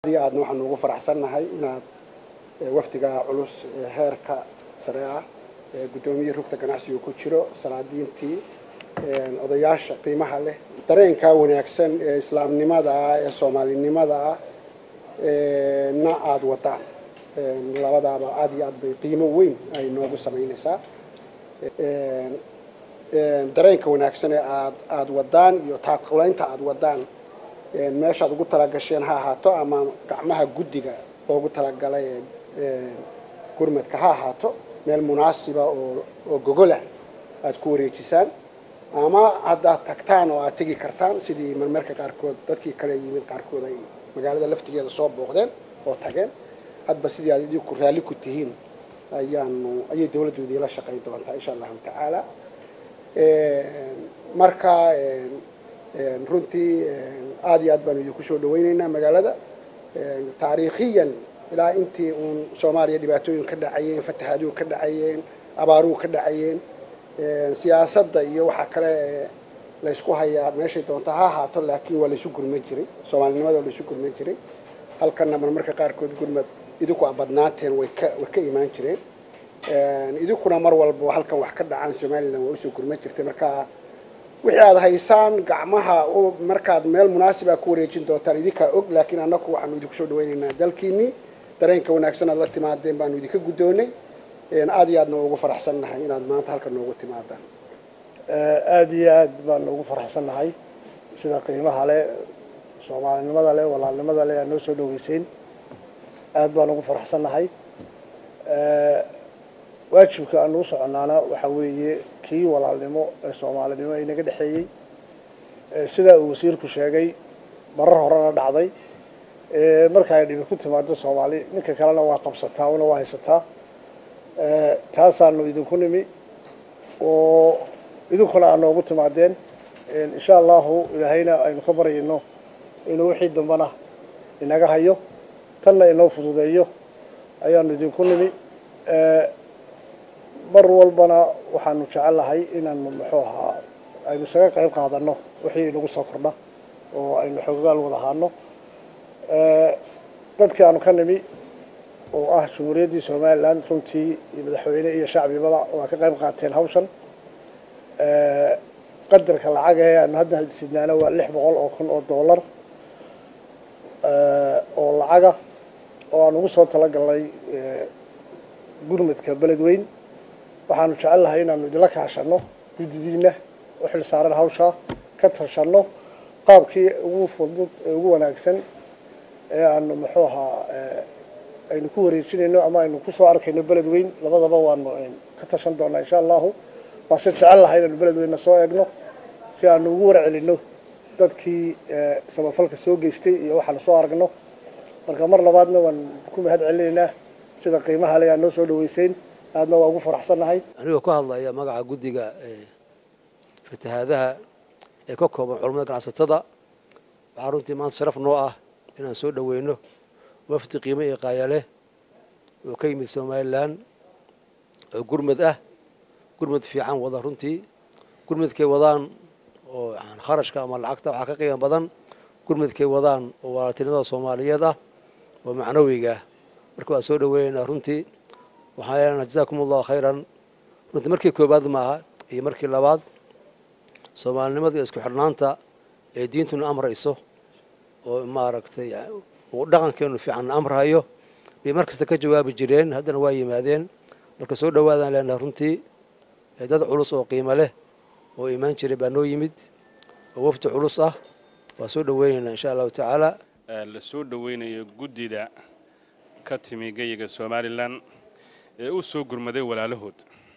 aadna waxaanu ugu faraxsannahay inaad wafdiga culus ee heerka sare ah ee guddoomiyihii rugta ganacsigu ku jiro salaadiintii odayaasha qiimaha leh dareenka wanaagsan ee islaamnimada ah ee soomaalinimada ah na aada wadaan labadaaba aada iyo aad bay qiimo weyn ay noogu samaynaysaa dareenka wanaagsan ee aad aada wadaan iyo taakulaynta aada wadaan meeshaad ugu talagasheen ha ahaato ama gacmaha guddiga loogu talagalay gurmadka ha ahaato meel munaasiba oo oo gogolah aada ku wareejisaan ama haddaad tagtaan oo aad tegi kartaan sidii marmarka qaarkood dadkii kale yimid qaarkood ay magaalada laftigeeda soo booqdeen oo tageen hadba sidii aad idinku raalli ku tihiin ayaanu ayay dawladdu idiinla shaqayn doontaa insha allahu tacaala marka runtii aada iyo aad baanu idinku soo dhawaynaynaa magaalada taariikhiyan ilaa intii uun soomaaliya dhibaatooyin ka dhacayeen fatahaaduu ka dhacayeen abaaruhu ka dhacayeen siyaasadda iyo waxaa kale laysku hayaa meeshay doonta ha ahaato laakiin waa laysu gurman jiray soomaalinimada waa laysu gurman jiray halkanna marmarka qaarkood gurmad idinku a badnaateen way ka way ka imaan jireen idinkuna mar walba halkan wax ka dhacaan somalilan waa usoo gurman jirtay marka wixii aada haysaan gacmaha markaad meel munaasiba ku wareejin doontaan idinkaa og laakiin annaku waxaanu idinku soo dhawaynaynaa dalkiinii dareenka wanaagsan aad la timaadeen baanu idinka guddoonay aada iyo aadna ugu faraxsannahay inaad maanta halkan noogu timaadaan aada iyo aad baanu ugu faraxsannahay sida qiimaha leh soomaalinimada leh walaalnimada leh aad noo soo dhaweyseyn aada baan ugu faraxsannahay waajibka aan ugu soconnaana waxaa weeye kii walaalnimo ee soomaalinimo inaga dhexeeyey sidaa uu wasiirku sheegay marar horena dhacday marka ay dhibi ku timaado soomaali ninka kalena waa qabsataa una waa haysataa taasaanu idinku nimi oo idinkuna aad noogu timaadeen insha allahu ilaahayna aynu ka baryayno inuu wixii dambana inaga hayo tanna inoo fududeeyo ayaanu idinku nimi mar walbana waxaanu jecellahay inaanu muxuu ahaa aynu isaga qayb qaadano wixii inagu soo kordha oo aynu xoogaal wada ahaano dadkii aanu ka nimi oo ah jumhuuriyaddii somalilan runtii iyo madaxweyne iyo shacbibaba waa ka qayb qaateen hawshan qadarka lacagahe aanu hadda sidnaana waa lix boqol oo kun oo dollar oo lacaga oo aan ugu soo talagalnay gurmadka beledweyn waxaanu jecelnahay inaanu idinla kaashano guddidiina u xil saaran hawshaa ka tashanno qaabkii ugu fudud ee ugu wanaagsan ee aanu muxuu ahaa aynu ku wareejinayno ama aynu kusoo arkayno beled weyn labadaba waanu ka tashan doonaa insha allahu waase jecelnahay inaanu beled weynna soo eegno si aanu ugu warcelino dadkii samafalka soo geystay iyo waxaanu soo aragno marka mar labaadna waan ku mahad celinaynaa sida qiimaha le aa noo soo dhaweyseyn aadna waa ugu faraxsannahay anigoo ka hadlaya magaca guddiga fatahaadaha ee ka kooban culammada ganacsatada waxaa runtii maanta sharaf noo ah inaan soo dhaweyno wafdi qiimo iyo qaayaleh oo ka yimid somalilan oo gurmad ah gurmad fiican wada runtii gurmadkay wadaan oo kharashka ama lacagta waxaa ka qiimo badan gurmadkay wadaan oo walaaltinimada soomaaliyeed ah oo macnawiga ah marka waan soo dhaweynaynaa runtii waxaan leenaha jazakum allahu khayran runtii markii koobaad maaha iyo markii labaad soomaalinimada iyo isku xidhnaanta ee diintuna amrayso oo maaragtay uu dhaqankeenu fiican amrahayo bay mar kasta ka jawaabi jireen haddana waa yimaadeen marka soo dhawaadaan leenaha runtii dad culus oo qiimo leh oo imaan jiray baa noo yimid oo wafdi culus ah waa soo dhaweynaynaa insha allahu tacaala la soo dhaweynayo guddida ka timi geyiga somalilan ee u soo gurmaday walaalahood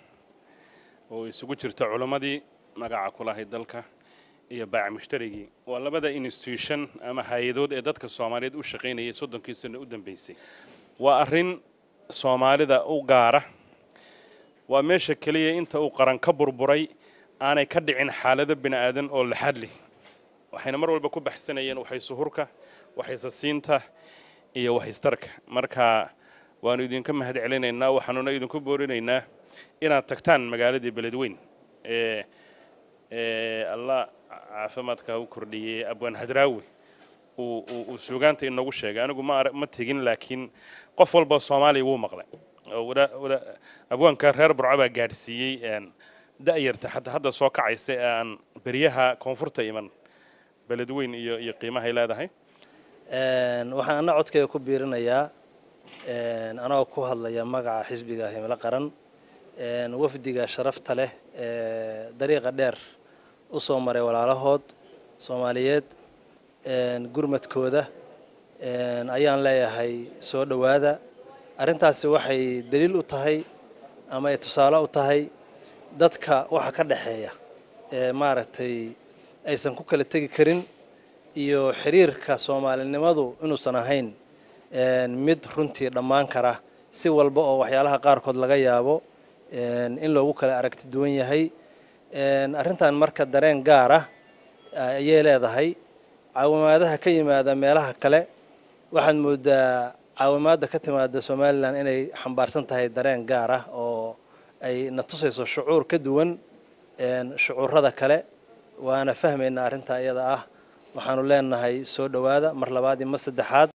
oo isugu jirta culammadii magaca ku lahayd dalka iyo baac mushtarigii waa labada institution ama hay-adood ee dadka soomaaliyeed u shaqaynayay soddonkii sano u dambeysay waa arrin soomaalida u gaara waa meesha keliya inta uu qaran ka burburay aanay ka dhicin xaalado bini aadan oo laxad leh waxayna mar walba ku baxsanayeen waxaysuhurka waxaysasiinta iyo waxaystarka marka waanu idinka mahad celinaynaa waxaanuna idinku boorinaynaa inaad tagtaan magaaladii beledweyn ee allah caafimaadka u kordhiyey abwaan hadraawi uu uu- uu suugaanta inoogu sheegay anigu ma ara- ma tegin laakiin qof walba soomaaliya wuu maqlay oo wada- wada- abwaanka reer burco baa gaadhsiiyey een, da'yarta hadda hadda soo kacaysa ee aan beryaha koonfurta iman beledweyn iyo iyo qiimahay leedahay Een, waxaan ana codkayga ku biirinayaa een, anagoo ku hadlaya magaca xisbiga himilo qaran een, wafdiga sharafta leh ee dariiqa dheer u soo maray walaalahood soomaaliyeed een, gurmadkooda een, ayaan leeyahay soo dhowaada arrintaasi waxay daliil u tahay ama ay tusaale u tahay dadka waxa ka dhexeeya ee maaragtay aysan ku kala tegi karin iyo xiriirka soomaalinimadu inuusan ahayn een, mid runtii dhammaan kara si walba oo waxyaalaha qaarkood laga yaabo een, in loogu kala aragti duwan yahay een, arrintan marka dareen gaar ah ayay leedahay caawimaadaha ka yimaada meelaha kale waxaad moodaa caawimaadda ka timaada somalilan inay xambaarsan tahay dareen gaar ah oo ay na tusayso shucuur ka duwan een, shucuurada kale waana fahmaynaa arrintaa iyada ah waxaanu leenahay soo dhowaada mar labaad iyo mar saddexaad